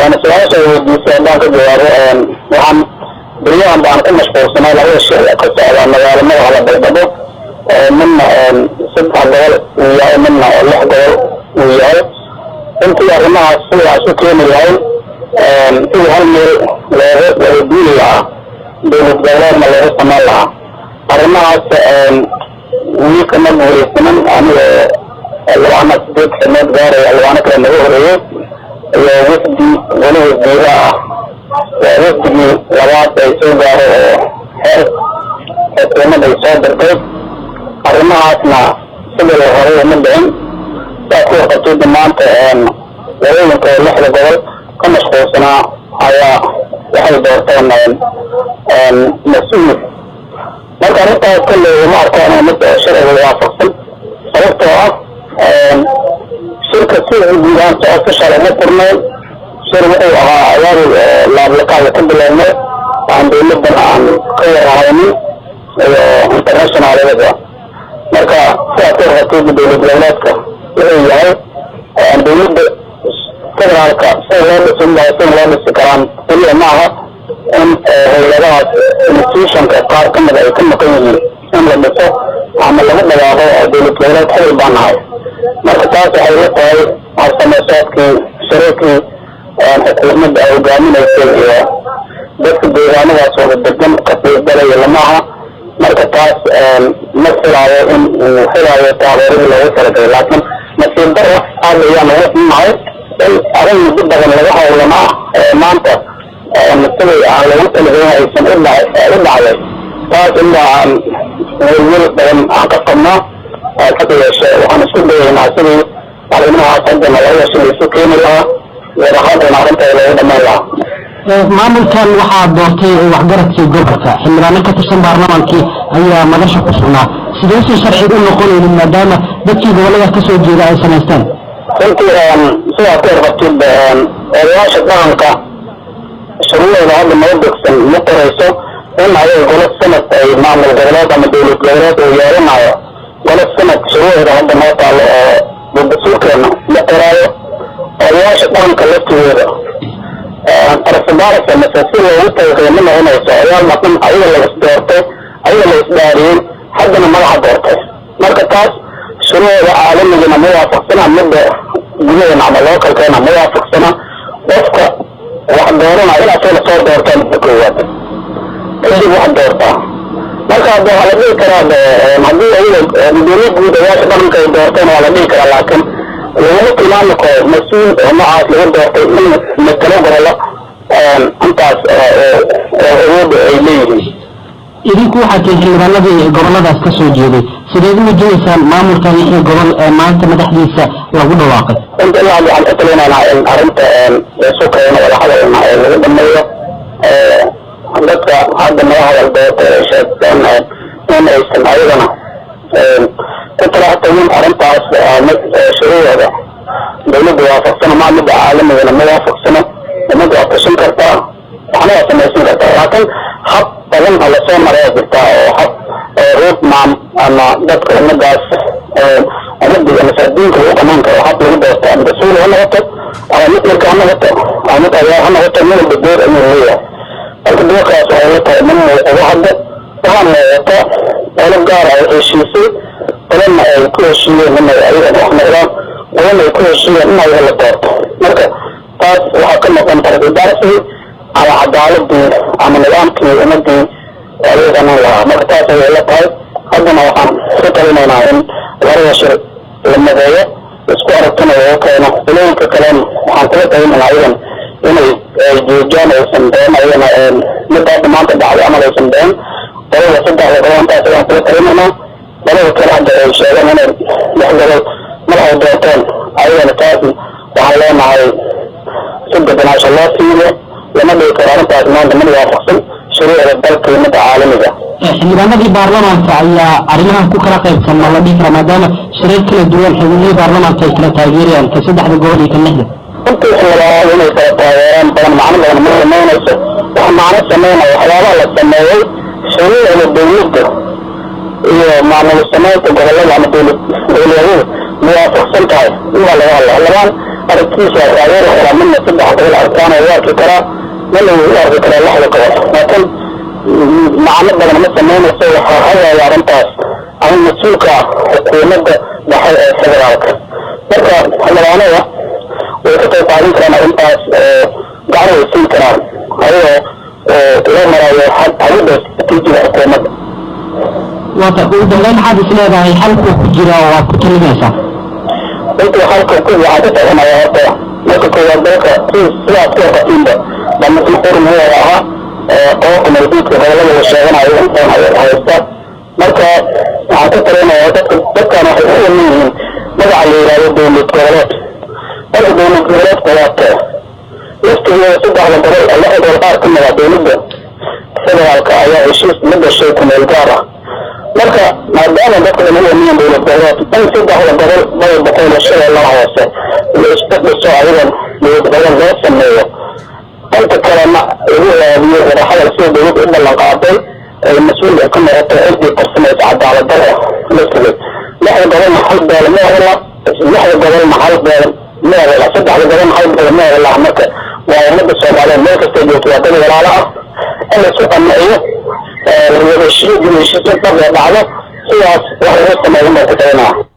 su-aasha weydiisay haddaan ka jawaabo waxaan beryahan baan ku mashquulsanay labada shir ka socda magaalo madaxda baydhabo midna saddex gobol uu yahay midna lix gobol uu yahay intii arrimahaas sidaas u keeni lahayn sidii hal meel looga wada duuli lahaa dowlad goboleedna looga samayn lahaa arrimahaas weli kama guuleysanin anigoo labaana sideed xilmood gaaraya labaano kale naga horeeyey iyo wafdi weli wasiira ah waa wafdigii labaad ay soo gaaro oo xeer xukuumad ay soo dirtay arrimahaasna sidii la horay uma dhicin saa ku waqatida maanta wadooyinka oo lixda gobol ka mashquulsanaa ayaa waxay doorteen mas-uul marka arrintaas kolley uma arkaan mid sharciga waafaqsan sababtoo ah shirka si guudaan socodka shalay ma furnayn shir wuxuu ahaa ayaari laablakaada ka bilownay aan dowladan aan ka warahaynin iyo internationalada marka sidaas ka warqatayda dowlad goboleedka wuxuu yahay dowladda federaalka sida loo dhisin lahaa sida loo dhisi karaan keliya ma aha in hay-adahaas institutionka qaar ka mid ay ka maqan yihiin in la dhiso ama lagu dhawaaqo dowlad goboleed xil baan nahay marka taas waxay la tahay harsameesaadkii shariirkii xukuumadda ay hogaaminaysay iyo dadka deegaanadaas wada degan ka fiirgalaya lamaha marka taas ma filaayo in uu filaayo taageeradii loogu talagalay laakiin nasiib daro aad ayaan uga xunahay in arrin muddo badan laga howlanaa maanta siday aan loogu talagalin aysan u dhacday taas inba aan welwel badan aan ka qabnaa hada yeeshe waxaan isku dayaynaa sidii arrimahaas haddana laga yeeshe laisu keeni lahaa wadahadana arrinta loogu dhamayn lahaa maamulkan waxaa doortay waxgaradkii gobolka xildhibaano ka tirsan baarlamaankii ayaa madasha ku sugnaa sideysan sharciga u noqonaynin maadaama dadkii gobolada ka soo jeeda ay samaysteen runtii sidaa ka warqabtid odayaasha dhaqanka shuruucda hadda noo degsan ma qorayso in ayaga golo sanad ay maamul goboleed ama dowlad goboleed uu yeelanayo golo sanad shuruucda hadda noo taalo oo dadasulkeena ma qoraayo odayaasha dhaqanka laftigooda arsabaarasa mase si loogu talagalay ma noqonayso odayaal dhaqan ayaga la isdoortay ayaga la isdaariyey haddana madaxa doortay marka taas shuruucda caalamigana ma waafaqsana midda gudaheena ama lookalkeena ma waafaqsana qofka wax doorana in asagana soo doortaa midda koowaad kadib wax doortaa marka hadda waxaa la dhihi karaa haddii ayaga gudoomiye guud odayaasha dhaqanka ay doorteen waa la dhihi karaa laakiin laguma tilmaami karo mas-uul oo noocaas lagu doortay in matalo gobollo intaas awoodda ay leeyihiin idinku waxaa tihi xildhibaanadii goboladaas ka soo jeeday sideed u wajinaysaan maamulkan lixda gobol ee maanta madaxdiisa lagu dhawaaqay inta ilaa waxaan ka talinaynaa in arrinta isu keeno wada hadalna ee lagu dhameeyo dadka hadda naga hadal doorta ay sheegteen in aysan ayagana ku talaxtagin arrintaas mid shuruucda dowladda waafaqsano maa midda caalamigana ma waafaqsano umad waa tushin kartaa waxna waa samaysan kartaa laakiin hab badan oo lasoo maraya jirtaa oo hab ruud maam ama dadka ummadaas ummadda masaakiinka lagu qamaan karo hab lagu doorto ama rasuul ha noqoto ama mid marka ha noqoto ama mid ayaa ha noqoto mid walba door ayuu leeyahay marka doorkaas waxay la tahay min muuqado hadda waxaa muuqata qolo gaara ay heshiisay qolana ay ku heshiiyeen inay ayaga wax noqdaan qolana ay ku heshiiyeen in ayaga la doorto marka taas waxaa ka noqon tarbidaarsigii ama cadaaladii ama nidaamkii ummadii ayagana lahaa marka taas ayay la tahay haddana waxaan ku talinaynaa in labada shir la madeeyo isku aragtana lagu keeno qolooyinka kalena waxaan kula talinaynaa ayagan inay joojaan aysan been ayagana midda hadda maanta dhacday amal aysan been qolada saddexda gobol intaas ayaan kula talinaynaa labada kale hadda ay sheegeen inay lix gobol mar ay doorteen ayagana taas waxaan leenahay si deganaasho loo fiiriyo lama dhigi karo arrintaas maanta mid waafaqsan shuruucda dalka iyo midda caalamiga xildhibaanadii baarlamaanka ayaa arrimahan ku kala qaybsan ma la dhihi karaa maadaama shirar kala duwan xubnihii baarlamaanka ay kala taageerayaan ka saddexda gobol iyo ka lixda runtii xildhibaanadu inay kala taageeraan badan macno badan ma samaynayso wax macno sameynaya waxyaabaha la sameeyey shuruucda dowladda iyo maamul samaynta gobolada ama dowlad dowladuhu muwaafaqsan tahay in waa laga hadlaa labaan aragtiisa waa taageeri karaa midna saddex gobol arkaan oo u arki karaa midna wuu u arki karaa lixda gobol laakiin macno badan ma samaynayso waxaa hagaaya arrintaas ama mas-uulka xukuumadda dhexe ee federaalka marka xildhibaanada way ka qayb qaadan karaan arrintaas gacan way siin karaan ayagoo loo marayo hagida istatiijiga xukuumadda waata ugu dambeyn maxaad is leedahay xalkuu ku jira oo aad ku talinaysaa intuu halka ku waxaa ka taganaya horta marka koowaad dalka sidaas ku waqatiinba dhamasma xurmiyada ahaa qoobka mawduudka gobolada la sheeganayo intaan haysta marka waxaan ka talinaya dadka dadkan waxay u yaman yihiin magaca la yidhahdo dowlad goboleed marka dowlad goboleedka waata laftigeeda saddexda gobol lixda gobol qaar ka mida dowladda federaalka ayaa heshiis la gashay kumeel gaar ah marka maadaama dadka lagu wamiyan dowlad goboleed in saddexda gobol bada boqol iyo shabeellaha hoose la isku dhiso ayadan dowlad gobol loo sameeyo inta kalena lagu raadiyo wadaxadal sida dowladda u ballan qaaday ay mas-uulka ka noqoto ciddii qarsamaysa cadaaladdarra la sugay lixda gobolna hal beel ma hela lixda gobolna hal beel ma hela saddexda gobolna hal beel ma hela marka waa ummadda soomaaliyeed meel kasta joogto waa dad walaalo ah in la isu qanciyo wadashiyo gudashiso dhab ee dhacdo sidaas wax lagu sameeyo baa ku talinaa